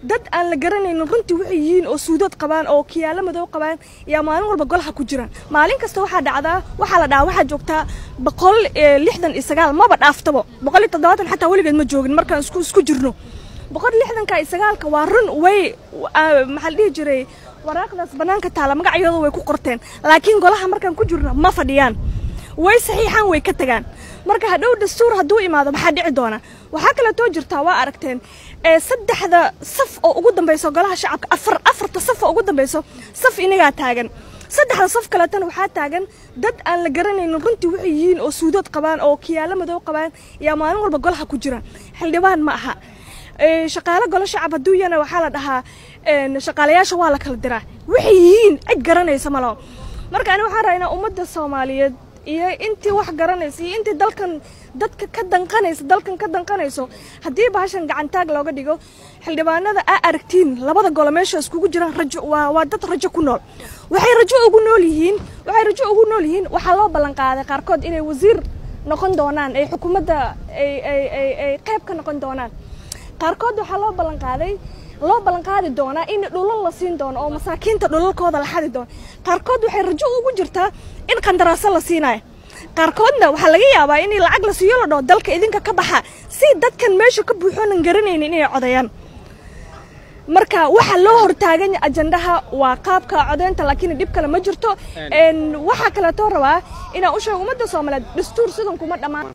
dad aan la garanaynin runtii waxay yihiin oo suudad qabaan oo kiyaalo madow qabaan yaa maalin walba golaha ku jiraan maalin kasta waxaa dhacdaa waxaa la dhahaa waxaa joogtaa boqol lixdan iyo sagaal maba dhaaftabo boqol iyo toddobaatan xataa weligeed ma joogin markaan isku isku jirno boqol lixdanka iyo sagaalka waa run way maxaa la dhihi jiray waraaqdaas bannaanka taala magacyadooda way ku qorteen laakiin golaha markaan ku jirno ma fadhiyaan way saxiixaan way ka tagaan marka hadhow dastuur hadduu imaado maxaa dhici doona waxaa kaleetoo jirtaa waa aragteen saddexda saf oo ugu dambayso golaha shacabka afar afarta saf oo ugu dambayso saf inagaa taagan saddexda saf kaleetana waxaa taagan dad aan la garanaynin runtii waxay yihiin oo suudad qabaan oo kiyaalo madow qabaan yaa maalin walba golaha ku jiraan xildhibaan ma aha shaqaale golo shacab hadduu yana waxaa la dhahaa shaqaalayaasha waa la kala diraa waxay yihiin cid garanaysa malo marka ani waxaan raynaa ummadda soomaaliyeed iyo intii wax garanaysa iyo intii dalkan dadka ka danqanaysa dalkan ka danqanayso haddii bahashan gacantaag looga dhigo xildhibaanada aa aragtiin labada golo meesha iskugu jiraan rajo waa waa dad rajo ku nool waxay rajo ugu nool yihiin waxay rajo ugu nool yihiin waxaa loo ballan qaaday qaarkood inay wasiir noqon doonaan ay xukuumadda ay ay ay ay qayb ka noqon doonaan qaarkood waxaa loo ballan qaaday loo ballan qaadi doonaa in dhulal la siin doono oo masaakiinta dhulalkooda la xadi doono qaarkood waxay rajo ugu jirtaa in qandaraaso la siinayo qaarkoodna waxaa laga yaabaa in lacag la siiyo la dhaho dalka idinka ka baxa si dadkan meesha ka buuxoonan garanaynin inay codayaan marka waxa loo hortaagan ajandaha waa qaabka codeynta laakiin dhib kale ma jirto waxaa kaleetoo rabaa inaan u sheego ummadda soomaaliyeed dastuur sidan kuma dhammaan